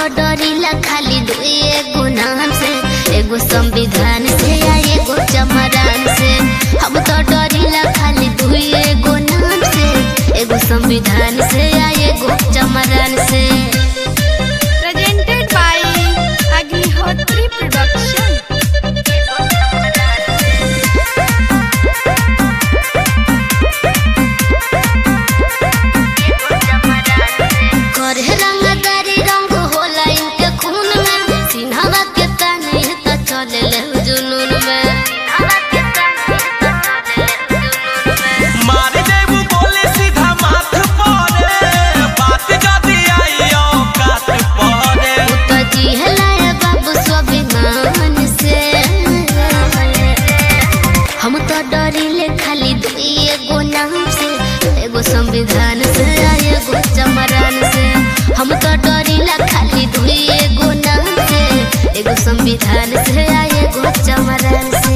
डरिला खाली दुई एगो नाम से एगो संविधान से या एगो चमरान से हम तो डरिला खाली दुई एगो नाम से एगो संविधान से या एगो चमरान से presented by Agnihotri Production. करे रंगदारी रंग होला इनके खून में सिन्हवा के ताने त चले ले जुनून में मार देबू बोले सीधा माथ परे बात जदी आई औकात परे तो जिहलाए बाबू स्वाभिमान से हम तो डरिले खाली दुई एगो नाम से एगो संविधान से आ एगो चमरान से हम तो डरिला खाली दुई एगो नाम से एगो संविधान से आ एगो चमरान से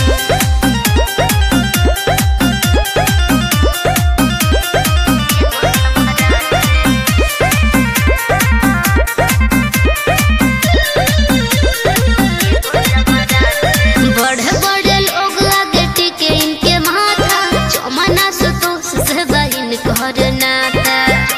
बड़े बड़े लोग आगे टिके इनके माथा चमना सुतोष से बहिन कर नाता